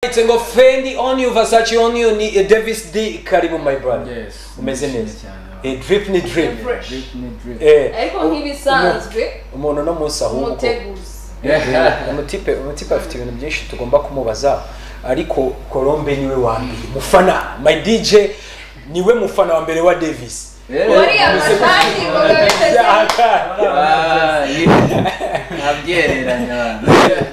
It's ngo Fendi on you, Versace on you, ni eh, Davis D karibu my brother. Yes. Umeze neza. cyane. Eh, drip ni drip. Fresh. Drip ni drip. Eh, ariko umu- nk'ibisanzwe umu- umuntu no munsi ahubwo. umuteguzi Eh, Umutipe umutipe afite ibintu byinshi tugomba kumubaza ariko Colombe niwe wa mbere. Mufana my DJ niwe mufana wa mbere wa Davis. Eh, uriya umeze mashati ngo gutya. babiteze Akari. Ah, yeah. Ntabyereranya abantu.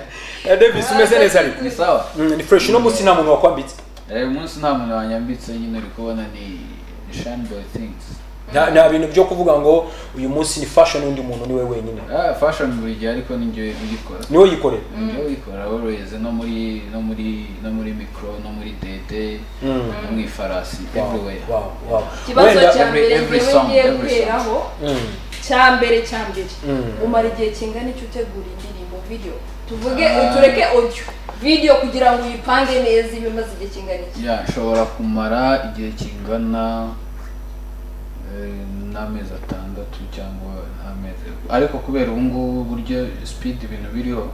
Eh, Davis umeze neza ariko. Ni sawa. Mm, Ni fresh no munsi nta muntu wakwambitse. Eh, uyu munsi nta muntu wanyambitse nyine uri kubona ni ni Shine Boy Things. Nta nta bintu byo kuvuga ngo uyu munsi ni fashion undi muntu niwe wenyine. Ah, fashion buri gihe ariko ni njyewe ubikora. Niwe yikorera. Njyewe ubikora always no muri no muri no muri micro no muri dede Mm. no mu ifarasi everywhere. Wow, wow. ikibazo Wenda- cya every- mbere every ngewe song, ngiye every song. guheraho Mm. cya mbere cya mbere Mm. umara igihe kingana iki utegura indirimbo video tuvuge Ah. tureke audio video kugira ngo uyipange neza ibe imaze igihe kingana iki Ya, nshobora kumara igihe kingana eh, n'amezi atandatu cyangwa n'amezi ariko kubera ubu ngubu uburyo speed ibintu biriho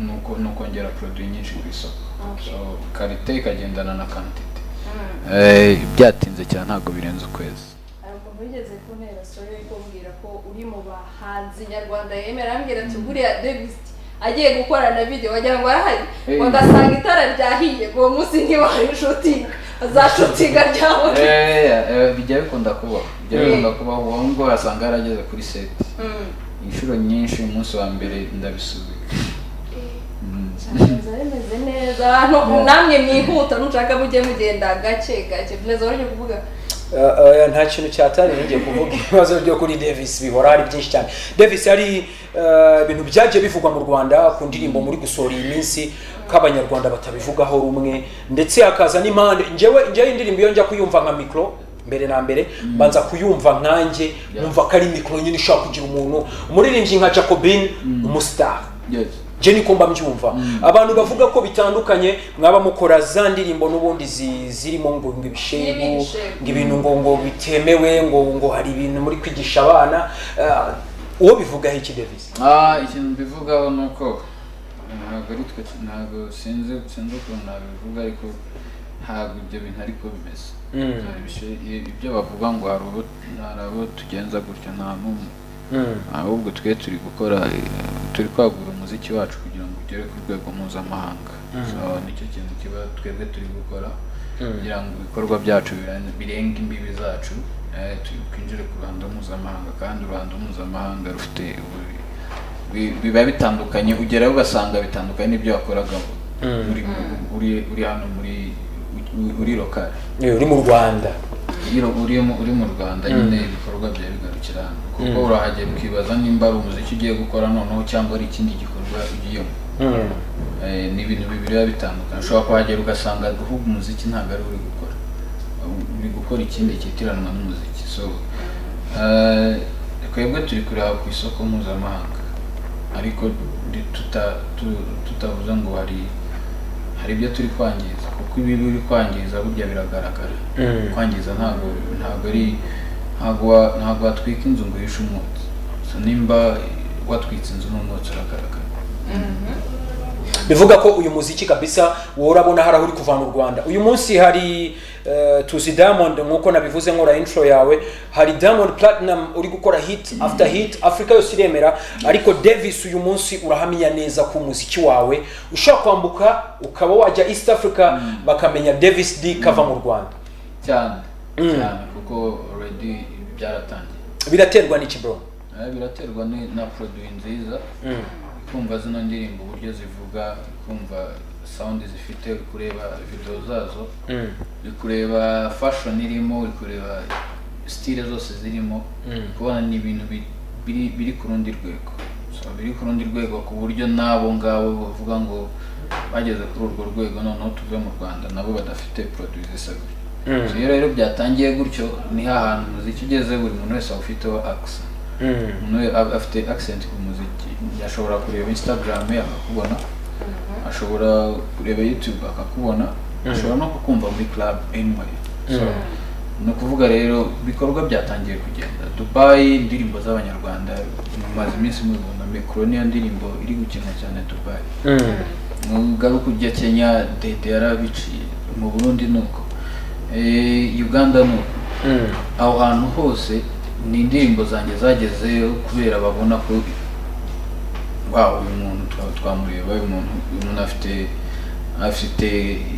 ni uko- ni ukongera produit nyinshi ku isoko Okay. so karite ikagendana na quantity Mm. Eh, byatinze cyane ntabwo birenze ukwezi hari umuntu wigeze kuntera story yo kumbwira ko uri mu bahanzi nyarwanda yemera arambwira ati buriya Davis agiye gukorana na video wagira ngo arahari Hey. ngo ndasanga itara ryahiye ngo uwo munsi ntiwari shooting za shooting ryawe Eh, eh, bijya bikunda kubaho bijya Mm. bikunda kubaho uwo nguwo wasanga yarageze kuri set Mm. inshuro nyinshi umunsi wa mbere ndabisubika Mm. Abahanzi bari bameze neza abantu namwe mwihuta nushaka mujye mugenda gake gake neza wari kuvuga Uh, uh, nta kintu cyatari ngiye kuvuga ibibazo byo kuri Davis bihora hari byinshi cyane Davis hari uh, ibintu byagiye bivugwa mu Rwanda ku ndirimbo muri gusohora iyi minsi k'abanyarwanda batabivugaho rumwe ndetse hakaza n'impande njyewe njyewe indirimbo iyo njya kuyumva nka mikro mbere na mbere mbanza kuyumva nkanjye numva ko ari mikro nyine ushaka kugira umuntu umuririmbyi nka Jacobin umustar Yes. je niko mba mbyumva abantu bavuga ko bitandukanye mwaba mukora za ndirimbo n'ubundi zi- zirimo ngo ngo Zirimo ibishegu ibishegu. ngo ibintu ngo ngo bitemewe ngo ngo hari ibintu muri kwigisha abana Ah, uwo bivugaho iki Davis Ah, ikintu mbivugaho ni uko ntabwo ari twe ntabwo sinzi sinzi ukuntu nabivuga ariko ntabwo ibyo bintu ariko bimeze Mm. Hari ibishe- i- ibyo bavuga ngo hari abo hari abo tugenza gutya nta n'umwe Mm. ahubwo twe turi gukora eh, turi kwagura umuziki wacu kugira ngo ugere ku rwego mpuzamahanga so nicyo kintu kiba twebwe turi gukora kugira ngo ibikorwa byacu biren- birenge imbibi zacu eh, tu- twinjire ku ruhando mpuzamahanga kandi uruhando mpuzamahanga rufite ubu- bi- biba bitandukanye ugerayo ugasanga bitandukanye n'ibyo wakoraga uri, uri, uri hano muri uri- uri lokali Eh, uri mu Rwanda iyo uri mu uri mu Rwanda nyine ibikorwa bya bigarukira hano kuko urahagera ukibaza nimba ari umuziki ugiye gukora noneho cyangwa ari ikindi gikorwa ugiyemo Mm. Eh, ni ibintu bibiri biba bitandukanye ushobora kuhagera ugasanga ahubwo umuziki ntabwo ari uri gukora Uh, uri gukora ikindi cyitiranwa n'umuziki so eh, twebwe turi kureba ku isoko mpuzamahanga ariko ndi- tuta- tu- tutavuze ngo hari hari ibyo turi kwangiza kuko ibi biri kwangiza burya biragaragara Mm. kwangiza ntabwo ntabwo ari ntabwo wa- ntabwo watwika inzu ngo uhishe umwotsi so nimba watwitse inzu n'umwotsi uragaragara bivuga ko uyu muziki kabisa worabona hari aho uri kuva mu Rwanda uyu munsi hari eh, tuzi Diamond nkuko nabivuze nkora intro yawe hari Diamond Platinum uri gukora hit after hit Afrika yose iremera ariko Davis uyu munsi urahamenya neza ku muziki wawe ushaka kwambuka ukaba wajya East Africa bakamenya Davis D kava mu Rwanda cyane cyane kuko already byaratangiye biraterwa n'iki bro Eh, biraterwa ni- na produit nziza kumva zino ndirimbo uburyo zivuga kumva sound zifite uri kureba video zazo uri kureba fashion irimo uri kureba style zose zirimo uri kubona ni ibintu bi- biri biri ku rundi rwego so biri ku rundi rwego ku buryo n'abo ngabo bavuga ngo bageze kuri urwo rwego noneho tuve mu rwanda nabo badafite produit zisa gutya So iyo rero byatangiye gutyo ni hahantu umuziki ugeze buri muntu wese aba ufiteho accent umuntu we ab- afite accent ku muziki ashobora kureba instagram ye akakubona ashobora kureba youtube akakubona ashobora no kukumva muri club anyway so ni ukuvuga rero ibikorwa byatangiye kugenda dubai indirimbo z'abanyarwanda mumaze iminsi mubibona mikoro niyo ndirimbo iri gukina cyane dubai nugaruka ujya kenya dede yarabiciye mu burundi ni uko Eh, uganda ni uko Mm. aho hantu hose ni indirimbo zanjye zagezeyo kubera babona ko wow uyu muntu twa- twamureba uyu muntu uyu muntu afite afite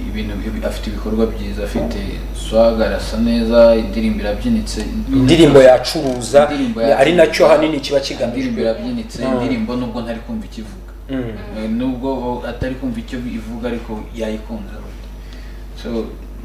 ibintu afite ibikorwa byiza afite swaga arasa neza indirimbo irabyinitse indirimbo yacuruza Indirimbo ari yacuruza. nacyo ahanini kiba indirimbo kigamijwe irabyinitse Mm. indirimbo nubwo ntari kumva ikivuga Mm. Eh, nubwo atari kumva icyo ivuga ariko yayikunze so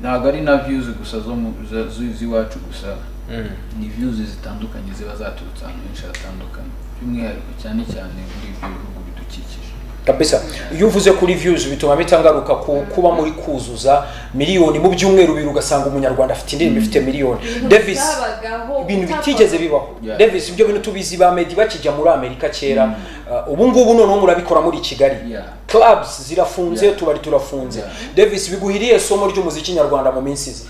ntabwo ari na views gusa zo mu- zo- zo- z'iwacu gusa Mm. ni views zitandukanye ziba zaturutse ahantu henshi hatandukanye by'umwihariko cyane cyane muri ibyo bihugu bidukikije kabisa iyo uvuze kuri views bituma mpita ngaruka ku kuba muri kuzuza miliyoni mu byumweru bibiri ugasanga umunyarwanda afite indirimbo ifite miliyoni davis byabagaho ibintu utapfa- bitigeze bibaho Yeah. davis ibyo bintu tubizi ba medi bakijya muri amerika kera Uh, ubu ngubu noneho murabikora muri kigali Yeah. clubs zirafunze Yeah. tubari turafunze Yeah. davis biguhiriye somo ry'umuziki nyarwanda mu minsi izi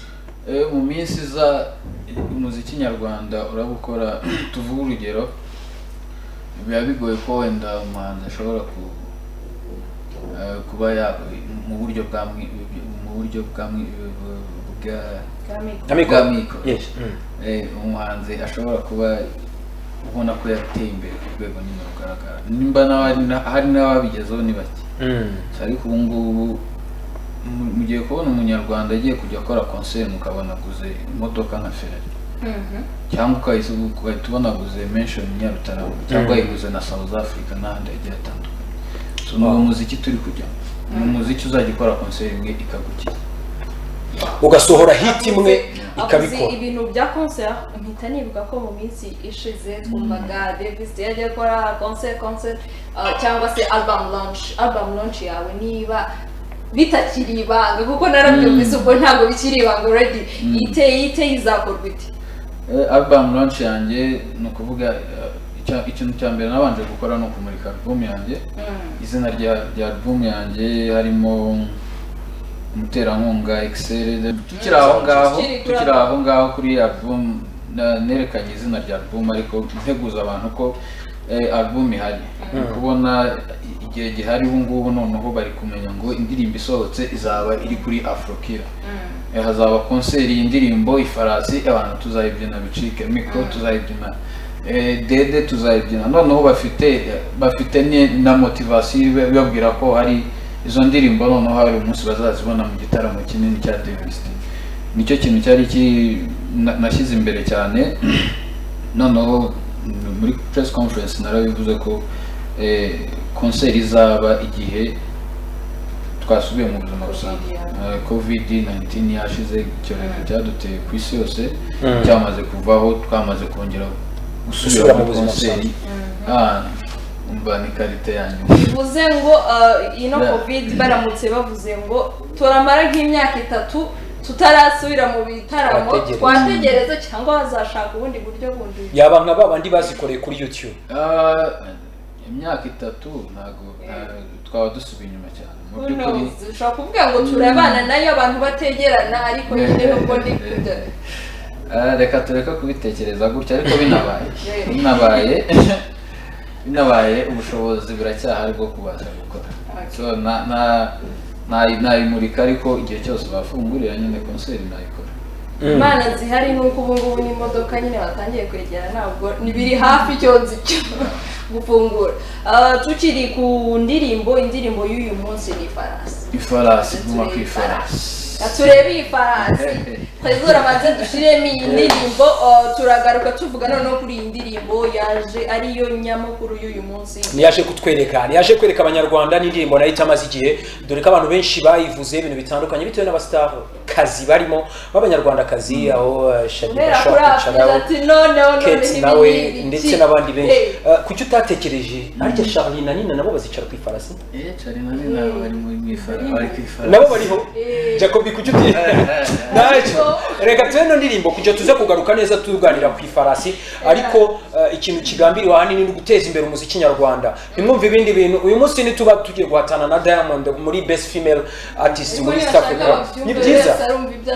Eh, mu minsi iza umuziki nyarwanda urabukora tuvuge urugero biba bigoye ko wenda umuhanzi ashobora ku, eh, kuba ya mu buryo bwa mwi- mu buryo bwa mwi- bwa Kamiko. Bwa mikoro. Yes. Mm. Eh, umuhanzi ashobora kuba ubona ko yateye imbere ku rwego nyine rugaragara nimba n'abari na- hari n'ababigezeho ni bake Mm. ariko ubu ngubu mu- mugiye kubona umunyarwanda agiye kujya akora concert mukabona aguze imodoka nka ferari Mhm. cyangwa ukahise ubu- ugahita ubona aguze mention nyarutarama cyangwa yiguze na south africa n'ahandi hagiye hatandukanye so ni uwo muziki turi kujyamo ni umuziki uzajya ukora concert imwe ikagukiza ugasohora hit imwe Avuze ikabikora ibintu bya concert mpita nibuka ko mu minsi ishize twumvaga Davis Day agiye gukora concert concert uh, cyangwa se album launch album launch yawe niba bitakiri ibanga kuko narabyumvise ubwo ntabwo bikiri ibanga already iteye iteye izakorwa ite Eh, album launch yanjye ni ukuvuga eh, icya- ikintu cya mbere nabanje gukora ni ukumurika album yanjye izina rya rya album yanjye harimo umuterankunga excel tukiri aho ngaho Tukiri kuri tukiri album. aho ngaho kuri iyi album na- nerekanye izina rya album ariko nteguza abantu ko eh, album ihari Uri kubona i- igihe gihari ubu ngubu noneho bari kumenya ngo indirimbo isohotse izaba iri kuri afrokira Eh, hazaba konseri y'indirimbo ifarasi abantu tuzayibyina bicike mikoro tuzayibyina eh, dede tuzayibyina noneho bafite bafite ni- na motivasiyo ibe- ibabwira ko hari izo ndirimbo noneho hari umunsi bazazibona mu gitaramo kinini cya devisiti nicyo kintu cyari ki- na- nashyize imbere cyane noneho m- muri press conference narabivuze ko eh, konseri izaba igihe twasubiye mu buzima busanzwe Eh, covid 19 yashize icyorezo cyaduteye ku isi yose cyamaze kuvaho twamaze kongera Gusubira gusubira mu mu buzima konseri Ah, umva ni karite yanyu bivuze ngo uh, ino Yeah. covid baramutse bavuze ngo turamara nk'imyaka itatu tutarasubira mu bitaramo Twategereze. twategereze cyangwa bazashaka ubundi buryo bundi yaba nka ba bandi bazikoreye kuri youtube Ah, imyaka itatu ntabwo nta- twaba dusubiye inyuma cyane mu Who by'ukuri knows? ushobora kuvuga ngo turabana nayo abantu bategerana ariko nyine nubwo ndi kujya Ah, reka tureke kubitekereza gutya ariko binabaye Yeah. binabaye binabaye ubushobozi buracyahari bwo kubasha gukora so na na nayi- nayimurika ariko igihe cyose bafungurira nyine konseri nayikora imana zihari nuko ubu ngubu n'imodoka nyine batangiye kwegera ntabwo ni biri hafi cyonzi cyo gufungura Uh, tukiri ku ndirimbo indirimbo y'uyu munsi ni ifarasi ifarasi guma ku ifarasi turebe iyi farasi twizere abanze dushiremo iyi ndirimbo uh, turagaruka tuvuga noneho kuri iyi ndirimbo yaje ariyo nyamukuru y'uyu munsi ntiyaje kutwereka ntiyaje kwereka abanyarwanda n'indirimbo nayo itamaze igihe dore ko abantu benshi bayivuze ibintu bitandukanye bitewe n'abasitafu kazi barimo b'abanyarwandakazi aho eh, Shadybasha, guhera kuri Kicaraho, afurika ati noneho noneho Kate ibi nawe ni ibiki? ndetse n'abandi benshi Eh, Eh, kuki utatekereje harya Charlie na Nina nabo bazicara ku ifarasi eh cari na nina bari mu ifarasi bari ku ifarasi nabo bariho Eh. Jacobi kuki uti Eh, eh, eh. naje ariko reka tuve ino ndirimbo kugira tuze kugaruka neza tuganira ku ifarasi ariko eh, ikintu kigambiriwe ahanini ni uguteza imbere umuziki nyarwanda ntimwumve ibindi bintu uyu munsi ntituba tugiye guhatana na diamond muri best female artist muri east africa ni byiza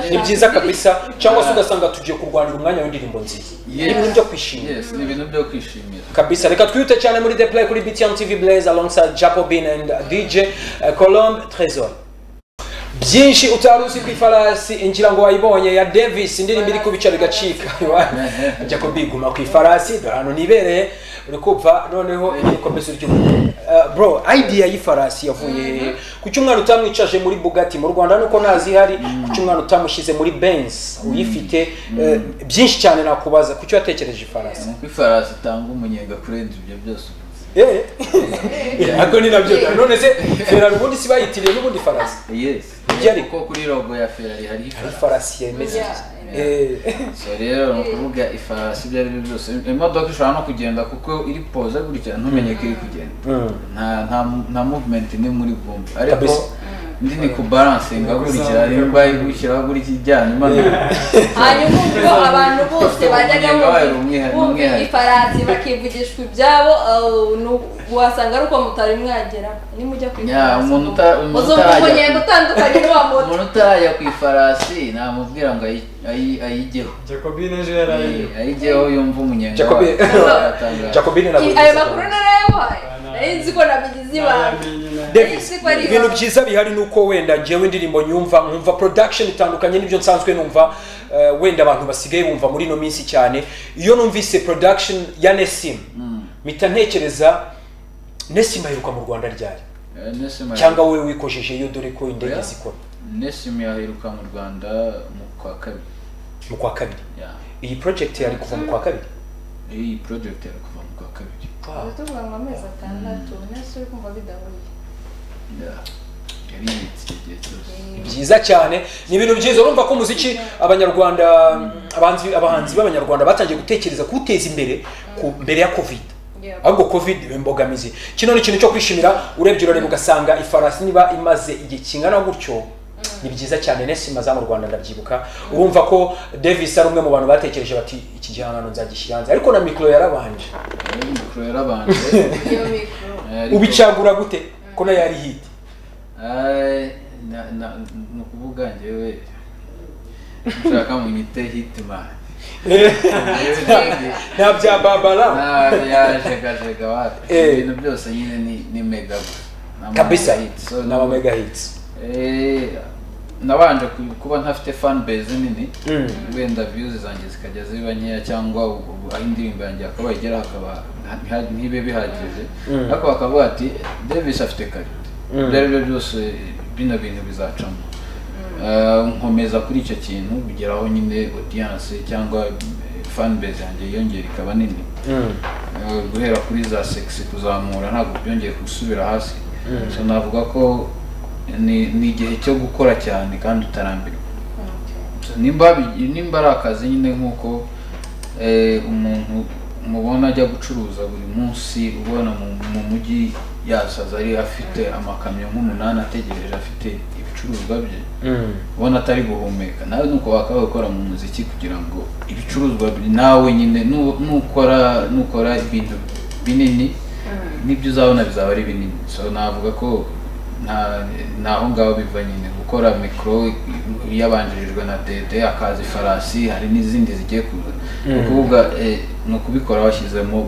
ni byiza kabisa cyangwa se ugasanga tugiye kurwanira umwanya w'indirimbo nziza ni ibintu byo kwishimira yes ni ibintu byo kwishimira kabisa reka twiyute cyane muri the play kuri btn tv blaze alongside jacobin and dj eh, colombe trésor byinshi utari uzi ku ifarasi ingira ngo wayibonye ya davis indirimbo iri kubica bigacika ajya kubiguma ku ifarasi dore ahantu nibereye uri kumva noneho ikomeza uryumva Eh, bro idea y'ifarasi yavuye ku cyumwana utamwicaje muri bugatti mu rwanda nuko ntazihari ku cyumwana utamushyize muri benz uyifite eh, byinshi cyane nakubaza ku cyo yatekereje ifarasi ni uko ifarasi itanga umunyenga kurenza ibyo byose uvuze Eh, ntabwo ni nabyo none se ferari ubundi si bayitiriye n'ubundi farasi yes Ibyo ariko- kuko kuri logo ya ferari hariho ifarasi ifarasi yemeze Eh. so rero ni ukuvuga ifarasi ibyo ari byo byose imodoka ishobora no kugenda kuko iri poze gutya ntumenye ko iri kugenda nta nta nta movement ni muri bumve ariko Kabisa. ndi ni kubaransinga gutya nimba igushyiraho gutya ijyana imanuka hanyuma ubwo abantu bose bajyaga Umunyenga wayo ni bumva- umwihariko, bumva umwihariko. ifarasi bakivugishwa ibyabo eh, nu- wasanga ari uko mutari mwagera nimujya ku Ya, umuntu uta- umuntu uzumva utajya- umunyenga utandukanye n'uwa moto umuntu utarajya ku ifarasi namubwira ngo ayi- ayi- ayigeho jacobine ejo Eh, yaraye ayigeho yumva umunyenga Jacobi wayo Jacobine na I- ayo makuru narayabahaye nari nzi ko nabigize ibanga Nayamenye nayo. Davis, Ariko ari ibintu ibanga. byiza bihari ni uko wenda njyewe indirimbo nyumva nkumva production itandukanye n'ibyo nsanzwe numva eh, wenda abantu basigaye bumva muri ino minsi cyane iyo numvise production ya Nesim mpita ntekereza Nesim aheruka mu Rwanda ryari cyangwa wowe wikojeje iyo dore ko indege Oya. zikora nesim yaheruka mu rwanda mu kwa kabiri mu kwa kabiri ya iyi project yari kuva mu kwa kabiri iyi project yari kuva mu kwa kabiri tuvuga ngo amezi atandatu nese uri kumva bidahuye Ya. yari yibitse igihe cyose byiza cyane ni ibintu byiza urumva ko umuziki abanyarwanda abanzi- abahanzi b'abanyarwanda batangiye gutekereza kuwuteza imbere ku- mbere ya covid Yeah. ahubwo covid imbogamizi kino ni ikintu cyo kwishimira urebye urareba ugasanga ifarasi niba imaze igihe kingana gutyo ni byiza cyane nesi imaze mu rwanda ndabyibuka urumva ko davis ari umwe mu bantu batekereje bati iki gihangano nzagishyira hanze ariko na mikoro yarabanje rero mikoro yarabanje iyo mikoro ariko- ubicagura gute ko nayo yari hiti Ay, na- na- ni ukuvuga njyewe nshaka mu nyite hitimani nta bya babara yajegajega wapi Eh. ibintu byose nyine ni- ni mega gusa Ni ama- kabisa hits. So, ni abamega hiti Eh, nabanje ku- kuba ntafite fan base nini wenda views zanjye zikajya ziba nkeya cyangwa u- u- aho indirimbo yanjye hakaba igera hakaba ntiha- ntibe bihagije ariko bakavuga ati davis afite karite ibyo ari byo byose bino bintu bizacamo Eh, nkomeza kuri icyo kintu bigeraho nyine audience cyangwa eh, fan base yanjye yiyongera ikaba nini Eh, guhera kuri za sexy kuzamura ntabwo byongeye gusubira hasi so navuga ko ni ni igihe cyo gukora cyane kandi utarambirwa So, nimba bi- nimba ari akazi nyine nk'uko eh, umuntu mubona ajya gucuruza buri munsi ubona mu- mu mujyi yasaza ari afite amakamyo nk'umunani ategereje afite ibicuruzwa bye ubona atari guhumeka nawe nuko wakaba gukora mu muziki kugira ngo ibicuruzwa bi- nawe nyine nu- nukora nukora ibintu binini n'ibyo uzabona bizaba ari binini so navuga ko nta naho ngaho biva nyine gukora mikoro yabanjirijwe na dede akaza ifarasi hari n'izindi zigiye kuza ni ukuvuga eh, ni ukubikora washyizemo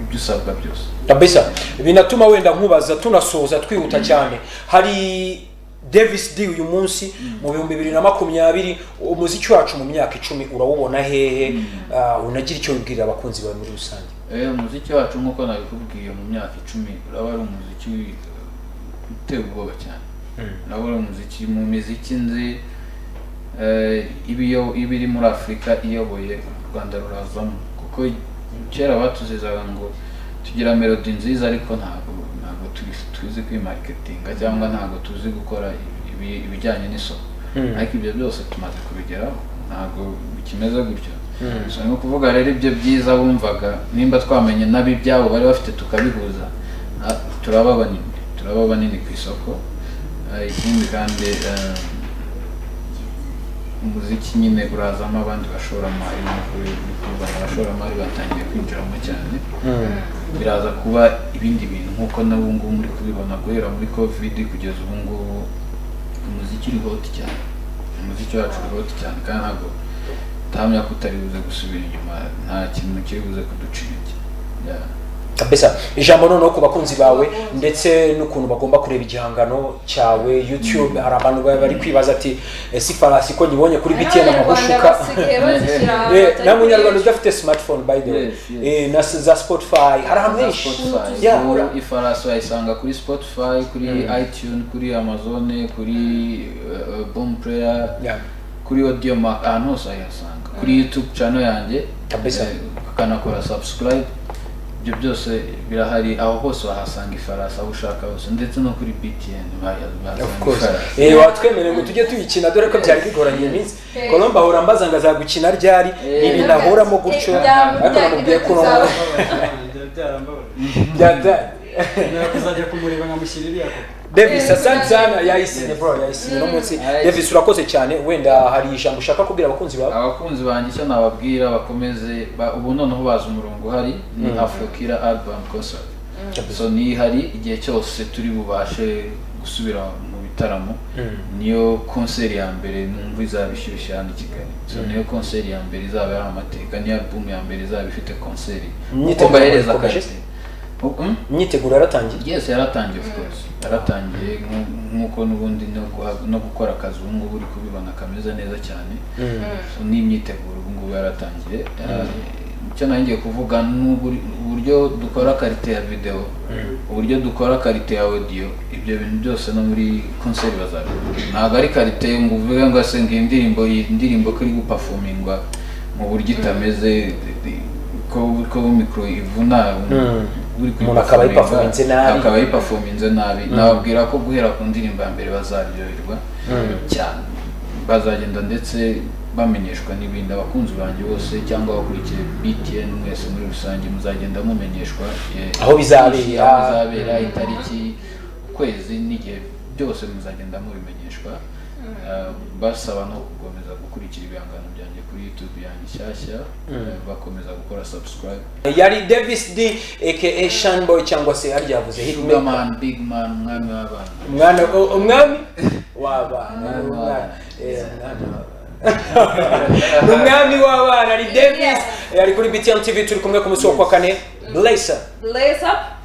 ibyo usabwa byose kabisa binatuma wenda nkubaza tunasoza twihuta cyane hari davis d uyu munsi mu bihumbi bibiri na makumyabiri umuziki wacu mu myaka icumi urawubona hehe Ah, unagira icyo wibwirira abakunzi bawe muri rusange Eh, umuziki wacu nk'uko nabikubwiye mu myaka icumi uraba ari umuziki eh, uteye ubwoba cyane uraba ari umuziki mu miziki nzi eh, ibiyo- iba iri muri afurika iyoboye u rwanda ruravamo kuko kera batuzizaga ngo tugira melodi nziza ariko ntabwo ntabwo tuzi- tuzi kwimariketinga cyangwa ntabwo tuzi gukora ibi- ibijyanye n'isoko ariko ibyo byose tumaze kubigeraho ntabwo bikimeze gutyo so ni ukuvuga rero ibyo byiza wumvaga nimba twamenye nab'ibyabo bari bafite tukabihuza ah, turaba banini turaba banini ku isoko Ah, ikindi kandi ah, umuziki nyine urazamo abandi bashoramari nkuko biri kurwana abashoramari batangiye kwinjiramo cyane biraza kuba ibindi bintu nk'uko n'ubu ngubu muri kubibona guhera muri covid kugeza ubu ngubu umuziki uri hoti cyane umuziki wacu uri hoti cyane kandi ntabwo ntahamya ko utari buze gusubira inyuma nta kintu kiri buze kuducira iki Yeah. kabisa ijambo noneho ku bakunzi bawe ndetse n'ukuntu bagomba kureba igihangano cyawe youtube hari abantu baba bari kwibaza ati ese ifarasi ko nyibonye kuri btn amahushuka Eh, nta munyarwanda udafite smartphone by the way Yes, yes. Eh, na s- za spotify hari ahantu Za henshi Spotify. Yeah. Ubu ifarasi wayisanga kuri spotify kuri itunes kuri amazon kuri uh, bom player Yeah. kuri audio mark ahantu hose wayihasanga kuri youtube channel yanjye Kabisa. eh, ukanakora subscribe ibyo byose birahari aho hose wahasanga ifarasi aho ushaka hose ndetse no kuri btn bahasanga Of course. Ifarasi. Eh, watwemereye ngo tujye tuyikina dore ko byari bigoranye iminsi colombe ahora ambaza ngo azagukina ryari Eh. ibi nahoramo gutyo Ibya- ariko namubwiye ko ibya- byada kuzajya kumureba nkamushyira iriya kopi Davis Eh, asante sana yes. yayisinye bro yayisinye no munsi Alright. Davis urakoze cyane wenda hari ijambo ushaka kubwira abakunzi bawe abakunzi banjye icyo nababwira bakomeze ba- ubu noneho bazi umurongo uhari ni afurokira album concert so nihari igihe cyose turi bubashe gusubira mu bitaramo niyo konseri ya mbere numva izaba ishyushye hano i kigali so niyo konseri ya mbere izaba ari amateka niyo album ya mbere izaba ifite konseri kuko Imyiteguro mbahereza irakomeje? akarite Mm? imyiteguro yaratangiye yes yaratangiye of course yaratangiye nku- nk'uko n'ubundi no guha- no gukora akazi ubu ngubu uri kubibona kameze neza cyane So, n'imyiteguro ubu ngubu yaratangiye Eh, icyo nangiye kuvuga ni uburi- uburyo dukora karite ya videwo uburyo dukora karite ya audio ibyo bintu byose no muri konseri bazabikora ntabwo ari karite ngo uvuge ngo ase ngo iyi ndirimbo iyi ndirimbo ko iri gupafomingwa mu buryo itameze ko ko mikoro ivuna uri Umuntu akaba kuyiperforminga, ayiperforminze nabi. akaba ayiperforminze nabi nababwira ko guhera ku ndirimbo ya mbere bazaryoherwa cyane bazagenda ndetse bamenyeshwa n'ibindi abakunzi banjye bose cyangwa abakurikiye btn mwese muri rusange muzagenda mumenyeshwa eh, Aho bizabera. aho bizabera itariki ukwezi n'igihe byose muzagenda mubimenyeshwa Eh, basaba no gukomeza gukurikira ibihangano byanjye kuri youtube yanjye nshyashya eh, bakomeza gukora subscribe yari Davis D aka Shanboy cyangwa se yari yavuze hitman Sugarman, Big Man, umwami w'abana. umwana u- umwami w'abana ni umwana. Eh, umwana. Ni umwami w'abana ni Davis Yeah. yari kuri BTN TV turi kumwe ku munsi wa kwa kane Blazer Lace up